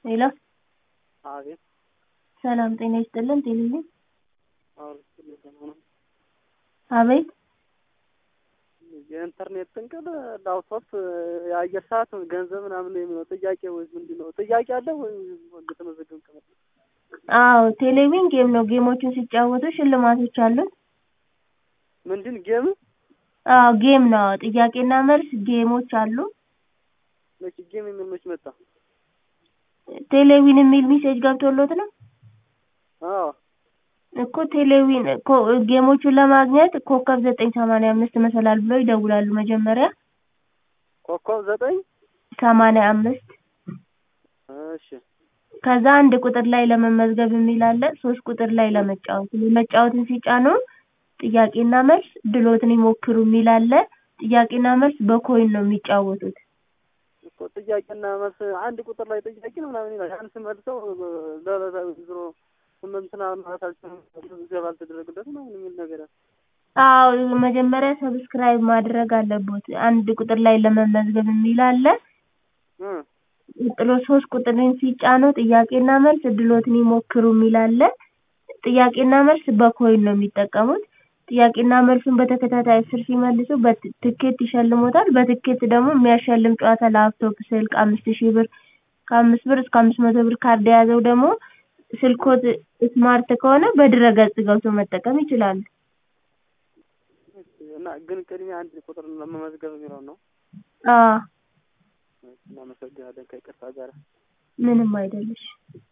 ሄሎ አቤት ሰላም ጤና ይስጥልን ቴሌቪዥን አውርቼ አቤት የኢንተርኔት ጥንቅል ላፕቶፕ የአየር ሰዓት ገንዘብ ምናምን ነው የሚለው ጥያቄ ወይ ምንድን ነው ጥያቄ አለ ወይ እንደተመዘገብ ቀመጥ አዎ ቴሌቪዥን ጌም ነው ጌሞችን ሲጫወቱ ሽልማቶች አሉት ምንድን ጌም አዎ ጌም ነው ጥያቄና መልስ ጌሞች አሉ መቼ ጌም የሚል መች መጣ ቴሌቪዥን የሚል ሜሴጅ ገብቶሎት ነው አዎ እኮ ቴሌቪዥን ኮ- ጌሞቹን ለማግኘት ኮከብ ዘጠኝ ሰማንያ አምስት መሰላል ብለው ይደውላሉ መጀመሪያ ኮከብ ዘጠኝ ሰማንያ አምስት እሺ ከዛ አንድ ቁጥር ላይ ለመመዝገብ የሚል አለ ሶስት ቁጥር ላይ ለመጫወት መጫወትን ሲጫኑ ጥያቄና መልስ ድሎትን ይሞክሩ የሚል አለ ጥያቄና መልስ በኮይን ነው የሚጫወቱት እኮ ጥያቄና መልስ አንድ ቁጥር ላይ ጥያቄ ነው ምናምን ይላል ያን ስመልሰው ለለለ ዝሮ እንትና ማለት አልችልም ገባ አልተደረገለት ምናምን የሚል ነገር አለ አዎ መጀመሪያ ሰብስክራይብ ማድረግ አለቦት አንድ ቁጥር ላይ ለመመዝገብ የሚል አለ እ ቀጥሎ ሶስት ቁጥርን ሲጫኑ ጥያቄና መልስ እድሎትን ይሞክሩ የሚል አለ ጥያቄና መልስ በኮይን ነው የሚጠቀሙት ጥያቄና መልሱን በተከታታይ አስር ሲመልሱ በትኬት ይሸልሞታል በትኬት ደግሞ የሚያሸልም ጨዋታ ላፕቶፕ ስልክ አምስት ሺህ ብር ከአምስት ብር እስከ አምስት መቶ ብር ካርድ የያዘው ደግሞ ስልክዎት ስማርት ከሆነ በድረ-ገጽ ገብተው መጠቀም ይችላሉ እና ግን ቅድሚያ አንድ ቁጥር ለመመዝገብ የሚለው ነው አዎ እናመሰግናለን ከይቅርታ ጋር ምንም አይደል እሺ